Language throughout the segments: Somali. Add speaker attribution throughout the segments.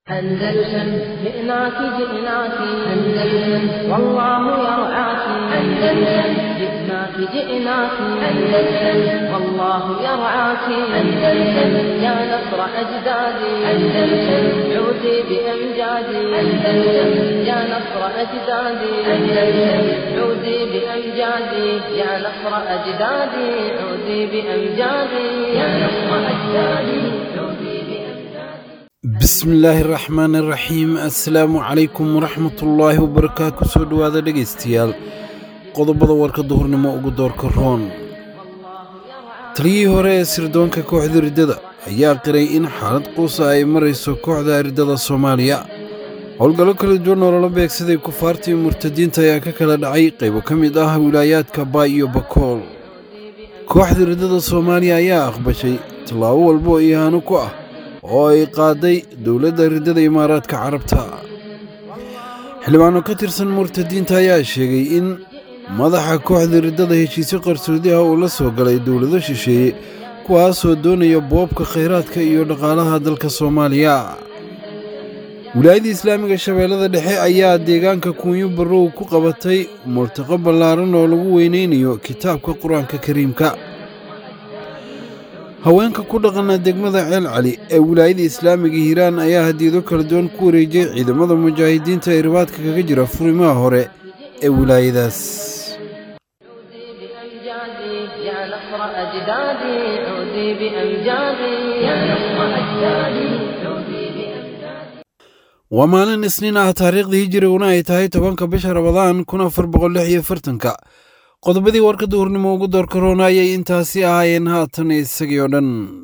Speaker 1: أندلسن جئناك جئناك أندلسن والله يرعاك أندلسن جئناك جئناك أندلسن والله يرعاك أندلسن يا نصر أجدادي أندلسن عودي بأمجادي أندلسن يا نصر أجدادي أندلسن عودي بأمجادي يا نصر أجدادي عودي بأمجادي يا نصر أجدادي عودي بأمجادي
Speaker 2: bismillaahi raxmaani raxiim assalaamu calaykum waraxmatullaahi wabarakaatu kusoo dhowaada dhegaystayaal qodobada warka duhurnimo ugu doorka roon taliyihii hore ee sirdoonka kooxda riddada ayaa qiray in xaalad quusa ay marayso kooxda riddada soomaaliya howlgallo kala duwan oo lala beegsaday kufaartii murtadiinta ayaa ka kala dhacay qaybo ka mid ah wilaayaadka baay iyo bakool kooxda riddada soomaaliya ayaa aqbashay tallaabo walba oo ihaano ku ah oo ay qaaday dowladda riddada imaaraadka carabta xildhibaano ka tirsan murtadiinta ayaa sheegay in madaxa kooxda riddada heshiisyo qarsoodi ah uu la soo galay dowlado shisheeye kuwaasoo doonaya boobka khayraadka iyo dhaqaalaha dalka soomaaliya wilaayadda islaamiga shabeellada dhexe ayaa deegaanka kuunyo barrow ku qabatay multaqo ballaaran oo lagu weynaynayo kitaabka qur-aanka kariimka haweenka ku dhaqana degmada ceel cali ee wilaayada islaamiga hiiraan ayaa hadiyado kala duwan ku wareejiyey ciidamada mujaahidiinta ee ribaadka kaga jira furimaha hore ee wilaayadaas
Speaker 1: بأمجادي يا نصر أجدادي عودي بأمجادي يا نصر أجدادي عودي بأمجادي
Speaker 2: waa maalin isniin ah taariikhdii hijiriguna ay tahay tobanka bisha rabadaan kun afar boqol lix iyo fartanka qodobadii warka duhurnimo ugu doorka roona ayay intaasi ahaayeen haatan isagii oo dhan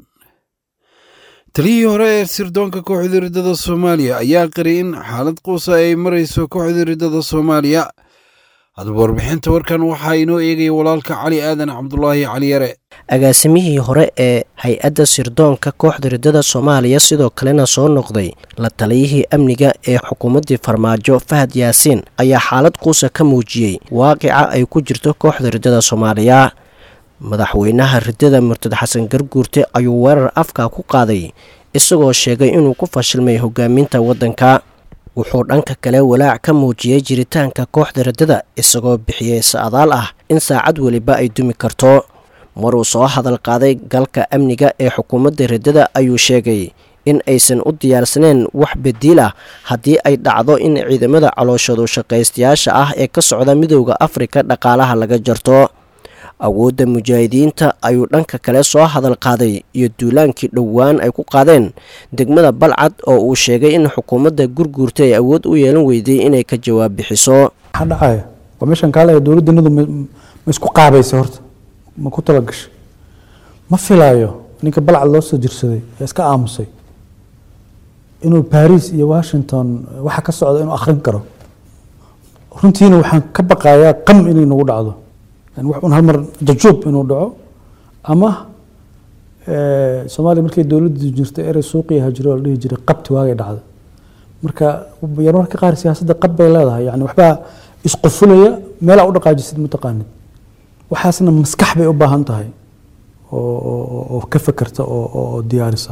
Speaker 2: taliyihii hore ee sirdoonka kooxda riddada soomaaliya ayaa qiray in xaalad quusa ay marayso kooxda riddada soomaaliya haddaba warbixinta warkan waxaa inoo eegaya walaalka cali aadan cabdulaahi cali yare
Speaker 3: agaasimihii hore ee hay-adda sirdoonka kooxda riddada soomaaliya sidoo kalena soo noqday la taliyihii amniga ee xukuumaddii farmaajo fahad yaasiin ayaa xaalad quusa ka muujiyey waaqica ay ku jirto kooxda riddada soomaaliya madaxweynaha riddada murtad xasan garguurte ayuu weerar afka ku qaaday isagoo sheegay inuu ku fashilmay hogaaminta waddanka wuxuu dhanka kale walaac ka muujiyey jiritaanka kooxda riddada isagoo bixiyey sa'adaal ah in saacad weliba ay dumi karto maruu soo hadal qaaday galka amniga ee xukuumadda riddada ayuu sheegay in aysan u diyaarsaneen wax badiil ah haddii ay dhacdo in ciidamada calooshadu shaqaystayaasha ah ee ka socda midowda afrika dhaqaalaha laga jarto awoodda mujaahidiinta ayuu dhanka kale soo hadal qaaday iyo duulaankii dhowaan ay ku qaadeen degmada balcad oo uu sheegay in xukuumadda gurguurta ay awood u yeelan weyday inay ka jawaab bixiso
Speaker 4: maxaa dhacaya waa meeshan kaale dowladdanadu ma ma isku qaabaysa horta ma ku talagashay ma filaayo ninka balcad loo soo jirsaday ee iska aamusay inuu baris iyo washington waxa ka socda inuu akhrin karo runtiina waxaan ka baqayaa qam inay nagu dhacdo yani wax un hal mar jajuub inuu dhaco ama soomaaliya markay dowladdu jirtay erey suuqiya hajiro la dhihi jiray qabti waagay dhacda marka yar marka qaar siyaasadda qab bay leedahay yani waxbaa isqufulaya meelaa u dhaqaajisid mataqaanid waxaasna maskax bay u baahan tahay oo ka fekerta oo diyaarisa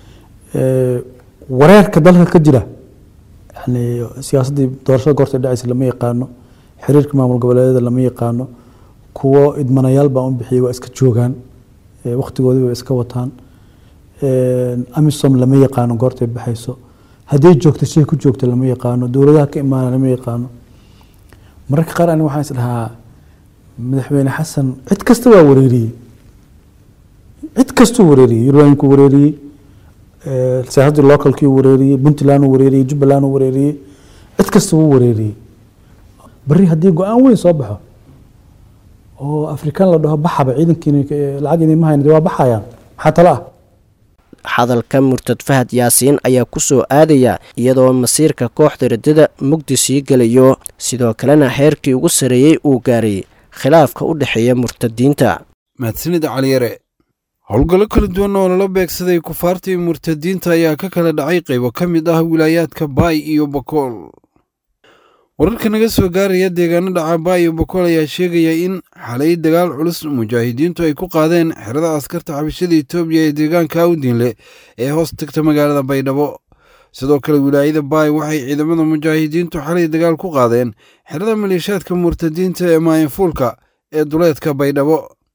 Speaker 4: wareerka dalka ka jira yani siyaasaddii doorashada goorta dhacaysa lama yaqaano xiriirka maamul goboleedyada lama yaqaano kuwo idmanayaal baa un bixiyay waa iska joogaan waktigoodii bay iska wataan amisom lama yaqaano goortay baxayso hadday joogto siday ku joogto lama yaqaano dowladaha ka imaana lama yaqaano mararka qaar ani waxaan is dhahaa madaxweyne xasan cid kasta waa wareeriyey cid kastuu wareeriyey yurbankuu wareeriyey siyaasaddii localkii wareeriyey puntland uu wareeriyey jubbaland uu wareeriyey cid kasta wuu wareeriyey bari haddii go-aan weyn soo baxo oo afrikaan la dhaho baxaba ciidankiina lacag idinma hayn waa baxayaan maxaa talo ah
Speaker 3: hadalka murtad fahad yaasiin ayaa ku soo aadaya iyadoo masiirka kooxda riddada mugdi sii gelayo sidoo kalena heerkii ugu sarreeyey uu gaaray khilaafka u dhexeeya murtadiinta
Speaker 2: mahadsanid caliyare howlgallo kala duwan oo lala beegsaday kufaartii murtadiinta ayaa ka kala dhacay qaybo ka mid ah wilaayaadka baay iyo bakool wararka naga soo gaaraya deegaano dhaca baay iyo bakool ayaa sheegaya in xalay dagaal culus mujaahidiintu ay ku qaadeen xerada askarta xabashada etoobiya ee deegaanka awdinle ee hoos tagta magaalada baydhabo sidoo kale wilaayada baay waxay ciidamada mujaahidiintu xalay dagaal ku qaadeen xerada maleeshaadka murtadiinta ee maayanfuulka ee duleedka baydhabo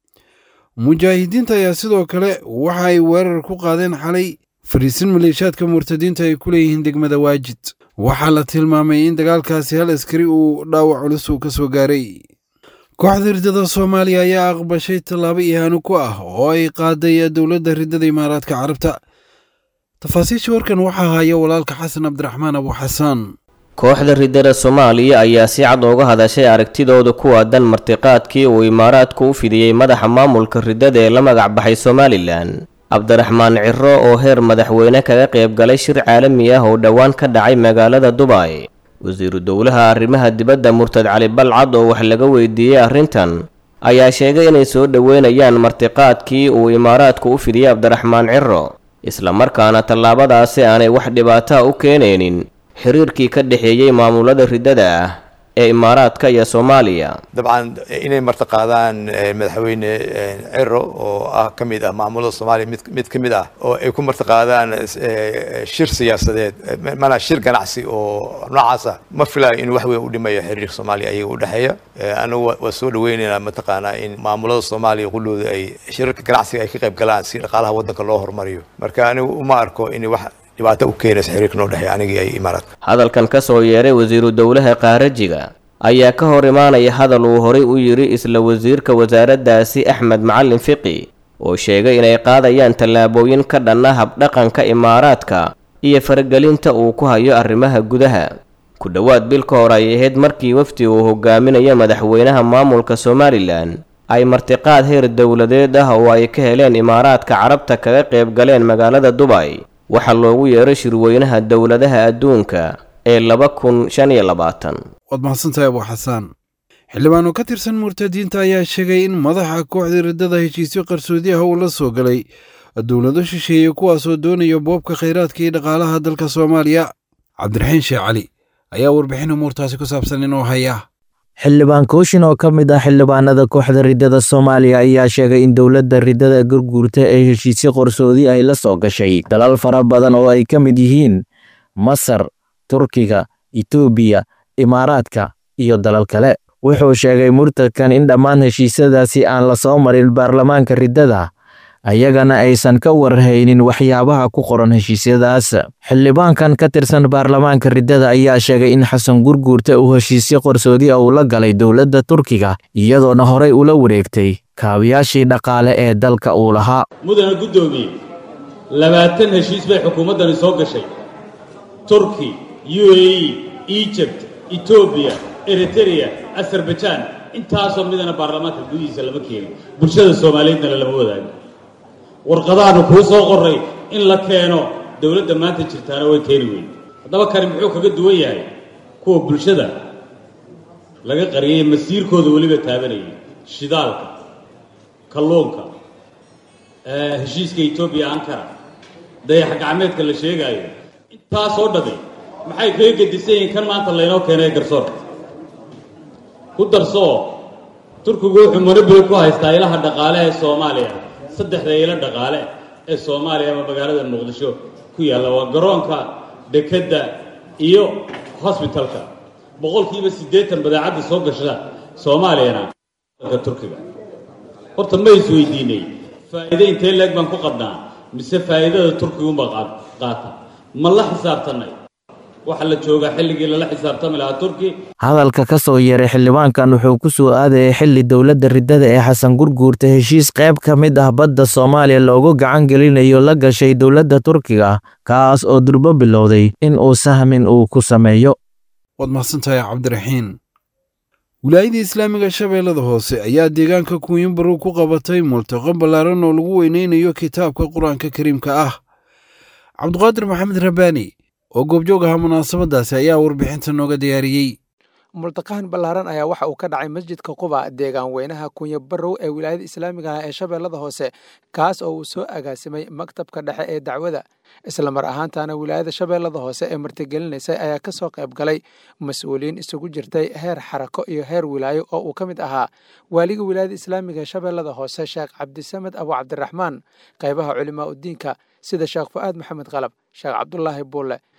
Speaker 2: mujaahidiinta ayaa sidoo kale waxa ay weerar ku qaadeen xalay fariisin maleeshaadka murtadiinta ay ku leeyihiin degmada waajid waxaa la tilmaamay in dagaalkaasi hal askari uu dhaawac culus uu ka soo gaaray kooxda riddada soomaaliya ayaa aqbashay tallaabo ihaano ku ah oo ay qaaday dowladda riddada imaaraadka carabta tafaasiisha warkan waxaa haya walaalka xasan cabdiraxmaan abu xasaan
Speaker 5: kooxda riddada soomaaliya ayaa si cad uga hadashay aragtidooda ku aadan martiqaadkii uu imaaraadku u fidiyey madaxa maamulka riddada ee la magac baxay somalilan cabdiraxmaan ciro oo heer madaxweyne kaga qayb galay shir caalami ah oo dhowaan ka dhacay magaalada dubay wasiiru dowlaha arrimaha dibadda murtad cali balcad oo wax laga weydiiyey arrintan ayaa sheegay inay soo dhoweynayaan martiqaadkii uu imaaraadku u fidiyey cabdiraxmaan ciro islamarkaana tallaabadaasi aanay wax dhibaataa u keenaynin xiriirkii ka dhexeeyey maamulada riddada ah ee imaaraadka iyo soomaaliya
Speaker 6: dabcan inay martiqaadaan madaxweyne ciro oo ah ka mid ah maamulada soomaaliya mid mid ka mid ah oo ay ku martiqaadaan shir siyaasadeed mana shir ganacsi oo noocaas ah ma filayo inuu wax weyn u dhimayo xiriirka soomaaliya ayaga u dhexeeya anagu waa soo dhaweynaynaa mataqaanaa in maamulada soomaaliya qullooda ay shirarka ganacsiga ay ka qayb galaan si dhaqaalaha waddanka loo horumariyo marka anigu uma arko in wax dhibaato u keenaysa xiriirka noo dhexeeya anigii ay imaaraadka
Speaker 5: hadalkan ka soo yeeray wasiiru dowlaha qaarajiga ayaa ka hor imaanaya hadal uu horay u yidhi isla wasiirka wasaaraddaasi axmed macalin fiqi oo sheegay inay qaadayaan tallaabooyin ka dhanna habdhaqanka imaaraadka iyo faragelinta uu ku hayo arrimaha gudaha ku dhowaad bil ka hor ay ahayd markii wafdi uu hogaaminayo madaxweynaha maamulka somalilan ay martiqaad heer dowladeed ah oo ay ka heleen imaaraadka carabta kaga qayb galeen magaalada dubay waxaa loogu yeeray shirweynaha dowladaha adduunka ee laba kun shan iyo labaatan
Speaker 2: waad mahadsantahay abu xasaan xildhibaan oo ka tirsan murtadiinta ayaa sheegay in madaxa kooxda riddada heshiisyo qarsoodi ah uu la soo galay dowlado shisheeye kuwaasoo doonaya boobka khayraadka iyo dhaqaalaha dalka soomaaliya cabdiraxiin sheekh cali ayaa warbixin umuurtaasi ku saabsan inoo haya
Speaker 7: xildhibaan kooshin oo ka mid ah xildhibaanada kooxda riddada soomaaliya ayaa sheegay in dowladda riddada gurguurta ee heshiisyo qarsoodi ay la soo gashay dalal fara badan oo ay ka mid yihiin masar turkiga itoobiya imaaraadka iyo dalal kale wuxuu sheegay murtadkan in dhammaan heshiisyadaasi aan la soo marin baarlamaanka riddada ayagana aysan ka warhaynin waxyaabaha ku qoran heshiisyadaas xildhibaankan ka tirsan baarlamaanka riddada ayaa sheegay in xasan gurguurta uu heshiisyo qarsoodi ah uu la galay dowladda turkiga iyadoona horey ula wareegtay kaabiyaashii dhaqaale ee dalka uu lahaa
Speaker 8: mudana guddoomiye labaatan heshiis bay xukuumaddani soo gashay turki u a e egypt etoobiya eritereya azarbajaan intaasoo midana baarlamaanka gudihiisa lama keenin bulshada soomaaliyeednana lama wadaago warqadaanu kuu soo qoray in la keeno dowladda maanta jirtaana way keeni weyn haddaba kani muxuu kaga duwan yahay kuwa bulshada laga qariyay masiirkooda weliba taabanayay shidaalka kalluunka heshiiska etoobiya ankara dayax gacmeedka la sheegaayo intaasoo dhami maxay kaga gedisan yihiin kan maanta laynoo keenay garsoorka ku darsoo turkigu wuxuu monoboli ku haystaa ilaha dhaqaale ee soomaaliya saddexda ilo dhaqaale ee soomaaliya ama magaalada muqdisho ku yaalla waa garoonka dekedda iyo hosbitalka boqolkiiba siddeetan badeecadda soo gasha soomaaliyana dalka turkiga horta ma isweydiinay faa'iide intee leeg baan ku qabnaa mise faa'iidada turkiguunbaa qaata ma la xisaabtanay waxaa la joogaa xilligii lala xisaabtami lahaa turki
Speaker 7: hadalka ka soo yeeray xildhibaankan wuxuu ku soo aadayay xilli dowladda riddada ee xasan gurguurta heshiis qayb ka mid ah badda soomaaliya loogu gacan gelinayo la gashay dowladda turkiga kaas oo durbo bilowday in uu sahmin uu ku sameeyo
Speaker 2: waad mahadsantahay cabdiraxiin wilaayadii islaamiga shabeellada hoose ayaa deegaanka kuwinbarow ku qabatay multaqo ballaaran oo lagu weyneynayo kitaabka qur-aanka kariimka ah cabduqaadir maxamed rabbaani oo goobjoog ahaa munaasabadaasi ayaa warbixinta nooga diyaariyey
Speaker 9: multaqahan ballaaran ayaa waxa uu ka dhacay masjidka quba deegaan weynaha kunya barow ee wilaayada islaamiga ah ee shabeellada hoose kaas oo uu soo agaasimay maktabka dhexe ee dacwada isla mar ahaantaana wilaayada shabeellada hoose ee martigelinaysay ayaa ka soo qayb galay mas-uuliyiin isugu jirtay heer xarako iyo heer wilaayo oo uu ka mid ahaa waaliga wilaayada islaamiga ee shabeellada hoose sheekh cabdisamed abu cabdiraxmaan qaybaha culimaa udiinka sida sheekh fu'aad maxamed qalab sheekh cabdulaahi buulle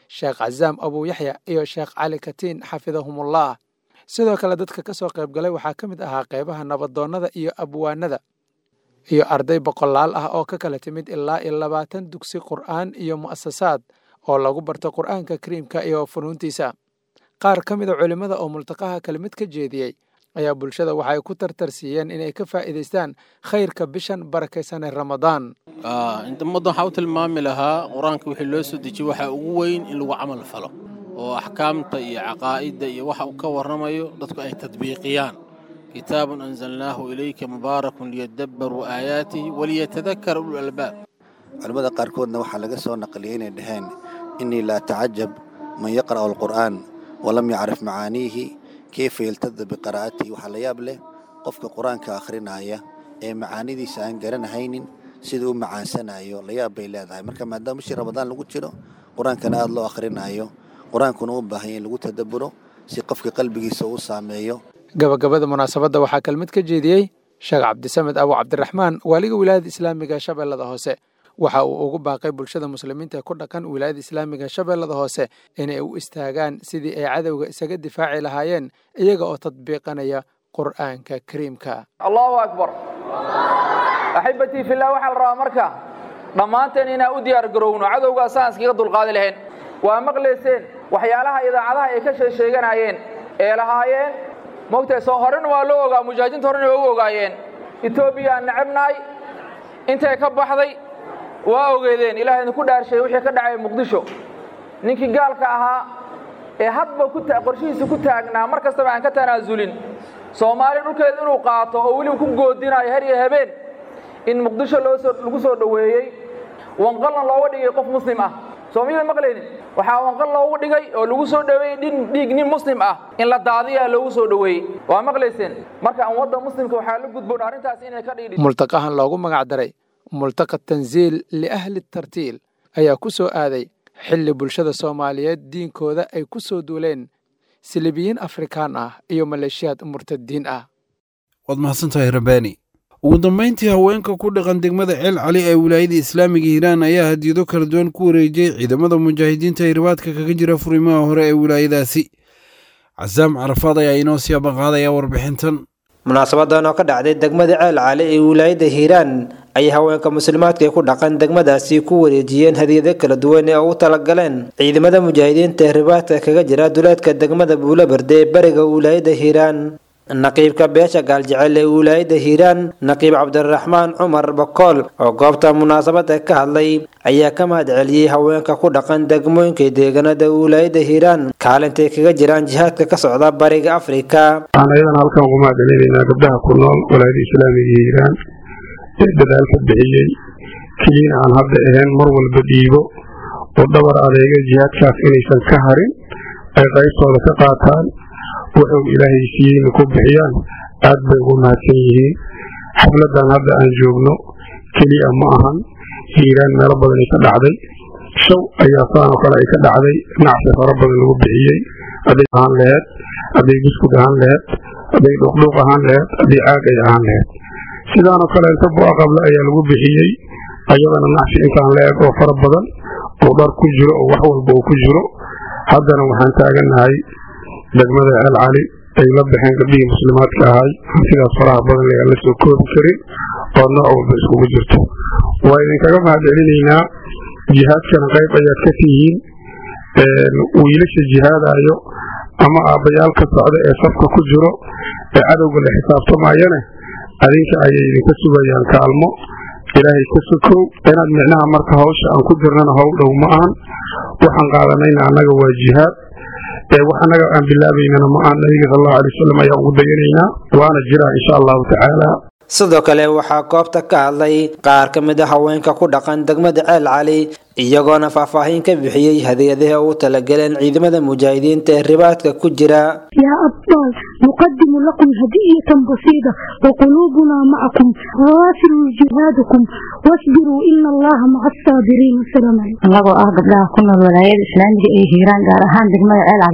Speaker 9: sheekh casaam abuu yaxya iyo sheekh cali katiin xafidahumullah sidoo kale dadka ka soo qayb galay waxaa ka mid ahaa qaybaha nabadoonnada iyo abwaanada iyo arday boqolaal ah oo ka kala timid ilaa iyo labaatan dugsi qur'aan iyo mu'asasaad oo lagu barto qur'aanka kariimka iyo funuuntiisa qaar ka mida culimmada oo multaqaha kelmid ka jeediyey ayaa bulshada waxay ku tartarsiiyeen inay ka faa'iidaystaan khayrka bishan barakaysan ee ramadaan
Speaker 10: ummadda waxaa u tilmaami lahaa qur-aanka wixii loo soo dejiyey waxaa ugu weyn in lagu camal falo oo axkaamta iyo caqaa'idda iyo waxa uu ka warramayo dadku ay tadbiiqiyaan kitaabun anzalnaahu ilayka mubaarakun liyadabbaruu aayaatihi waliyatadakara ulul albaab
Speaker 11: culimmada qaarkoodna waxaa laga soo naqliyey inay dhaheen innii laa tacajab man yaqra'u alqur'aan walam yacrif macaaniihi keyfa yaltada biqiraa'atihi waxaa la yaab leh qofka qur-aanka akhrinaya ee macaanidiisa aan garanahaynin siduu u macaansanayo la yaab bay leedahay marka maadaama bishii ramadaan lagu jiro qur-aankana aada loo akhrinayo qur-aankuna u baahanya in lagu tadabburo si qofka qalbigiisa uu saameeyo
Speaker 9: gabagabada munaasabadda waxaa kelmid ka jeediyey sheekh cabdisamed abu cabdiraxmaan waaliga wilaayada islaamiga shabeellada hoose waxa uu ugu baaqay bulshada muslimiinta ku dhaqan wilaayada islaamiga shabeellada hoose inay u istaagaan sidii ay cadowga isaga difaaci lahaayeen iyaga oo tadbiiqanaya qur'aanka kariimka
Speaker 12: allahu akbar axibatii fillah waxaa la rabaa marka dhammaanteen inaan u diyaar garowno cadowgaa saan iskaga dulqaadi lahayn waa maqlayseen waxyaalaha idaacadaha ay ka sheesheeganayeen ee lahaayeen mogtahay soo horena waa loo ogaa mujaahidiinta horena waa u ogaayeen etoobiya aan necabnahay intay ka baxday waa ogeedeen ilaah idinku dhaarshay wixii ka dhacay muqdisho ninkii gaalka ahaa ee hadba qorshihiisa ku taagnaa mar kastaba aan ka tanaasulin soomaali dhulkeeda inuu qaato oo weliba ku goodinayo her iyo habeen in muqdisho lagu soo dhoweeyey wanqalna looga dhigay qof muslim ah soomiyada maqlaynin waxaa wanqal loogu dhigay oo lagu soo dhoweeyey dhiig nin muslim ah in la daadiyaa loogu soo dhoweeyey waa maqlayseen marka ummadda muslimka waxaa la gudboon arrintaas inay ka dhigdhi
Speaker 9: multaqahan loogu magac daray multaqa tansiil liahli tartiil ayaa ku soo aaday xilli bulshada soomaaliyeed diinkooda ay ku soo duuleen silibiyiin afrikaan ah iyo maleeshiyaad murtadiin ah
Speaker 2: waad mahadsantahay rabbaani ugu dambayntii haweenka ku dhaqan degmada ceel cali ee wilaayada islaamiga hiiraan ayaa hadiyado kala duwan ku wareejiyey ciidamada mujaahidiinta ee ribaadka kaga jira furimaha hore ee wilaayadaasi casaam carafaad ayaa inoo sii abaqaadaya warbixintan
Speaker 13: munaasabadan oo ka dhacday degmada ceel cali ee wilaayada hiiraan ayay haweenka muslimaadka ee ku dhaqan degmadaasi ku wareejiyeen hadiyado kala duwan ee ugu talagaleen ciidamada mujaahidiinta ee ribaadka kaga jira duleedka degmada buulaberde ee bariga wilaayada hiiraan naqiibka beesha gaaljecel ee wilaayada hiiraan naqiib cabdiraxmaan cumar bakool oo goobta munaasabada ka hadlay ayaa ka mahad celiyey haweenka ku dhaqan degmooyinka deegaanada wilaayada hiiraan kaalintay kaga jiraan jihaadka ka socda bariga afrika
Speaker 14: waxaan ayadan halkan ugu mahad celinaynaa gabdhaha ku nool wilaayada islaamiga hiiraan ee dadaalka bixiyey keliina aan hadda ahayn mar walba dhiibo oo dhabar adeega jihaadkaas inaysan ka harin ay qaybtooda ka qaataan wuxuu ilaahay siiyeyna ku bixiyaan aad bay ugu mahadsan yihiin xafladan hadda aan joogno keliya ma ahan hiiraan meelo badan ay ka dhacday shaw ayaa saanoo kale ay ka dhacday nacsi fara badan lagu bixiyey hadday ahaan laheed hadday buskud ahaan laheed hadday dhuuqdhuuq ahaan laheed hadday caag ay ahaan laheed sidaanoo kale inta bu'a qable ayaa lagu bixiyey ayadana nacsi intaan la eg oo fara badan oo dhar ku jiro oo wax walba uu ku jiro haddana waxaan taagannahay degmada ceel cali ay la baxeen gabdhihii muslimaadka ahay sidaas faraha badan layaa la soo koobi karin oo nooc walba iskugu jirto waa idinkaga mahad celinaynaa jihaadkana qayb ayaad ka tihiin wiilasha jihaadayo ama aabbayaal ka socda ee safka ku jiro ee cadowga la xisaabtamayane adinka ayay idinka sugayaan kaalmo ilaahay ka sokow inaad micnaha marka hawsha aan ku jirnana howl dhow ma ahan waxaan qaadanayna annaga waa jihaad wax annaga aan bilaabaynana ma ahan nabiga sal allahu alay wasalam ayaan ugu dayanaynaa waana jiraa insha allahu tacaala
Speaker 13: sidoo kale waxaa goobta ka hadlay qaar ka mid a haweenka ku dhaqan degmada ceel cali iyagoona faahfaahin ka bixiyey hadiyadaha ugu talagaleen ciidamada mujaahidiinta ee ribaadka ku jira
Speaker 15: يا أبطال نقدم لكم هدية بسيطة وقلوبنا معكم وواصلوا جهادكم واصبروا إن الله مع الصابرين والسلام عليكم
Speaker 16: annagoo ah gabdhaha ku nool walaayada islaamiga ee hiiraan gaar ahaan degmada ceel cali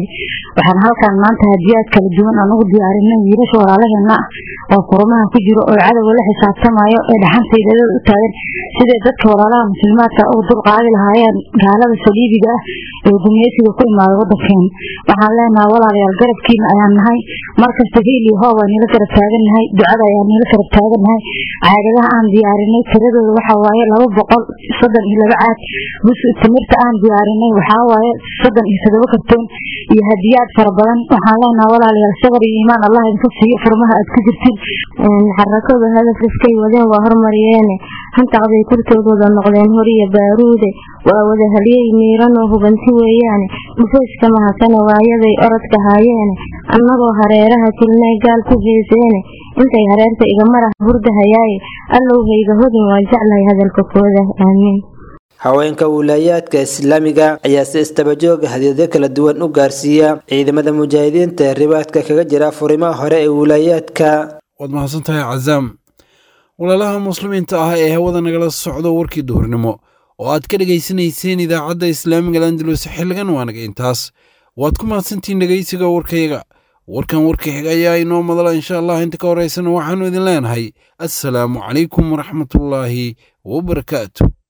Speaker 16: waxaan halkan maanta hadiyaad kala duwan aan ugu diyaarinay wiilasha walaalaheena ah oo furmaha ku jiro oo cadowga la xisaabtamayo ee dhaxantayda u taagan siday dadka walaalaha muslimaadka ugu dulqaadi lahaayeen gaalada saliibiga ah ee gumeysiga ku imaada wadankeena waxaan leenahay walaalayaal garabkiina ayaan nahay markasta hiil iyo hoob aan nila garab taagannahay ducada ayaan nila garab taagannahay caagadaha aan diyaarinay tiradooda waxa waaye laba boqol soddon iyo laba caag bus timirta aan diyaarinay waxaa waaye soddon iyo todoba kartoon iyo hadiyaad fara badan waxaan leenahay walaalayaal sabar iyo iimaan allah idinka siiyo furmaha aad ku jirtid
Speaker 17: xarakadu hadafkiskay wadeen waa hormariyeene hantaqday kurtoodooda noqdeen horiya baaruude waa wada haliyey miiranoo hubanti weeyaane dhufayska mahasane waayaday orodka haayeene annagoo hareeraha tilnay gaal ku heeseene intay hareerta igamarah hurdahayaaye allowhayga hodin waan jeclahay hadalka kooda aamiin
Speaker 13: haweenka wiilaayaadka islaamiga ayaa si istabajooga hadiyado kala duwan u gaarsiiya ciidamada mujaahidiinta ee ribaadka kaga jira furimaha hore ee wiilaayaadka
Speaker 2: waad mahadsan tahay cazaam walaalaha muslimiinta ah ee hawada nagala socdo warkii duhurnimo oo aad ka dhegaysanayseen idaacadda islaamiga landalus xilligan waanaga intaas waad ku mahadsantihiin dhegaysiga warkayaga warkan warka xig ayaa inoo madala insha allah inta ka horeysana waxaannu idin leenahay assalaamu calaykum waraxmatullaahi wabarakaatu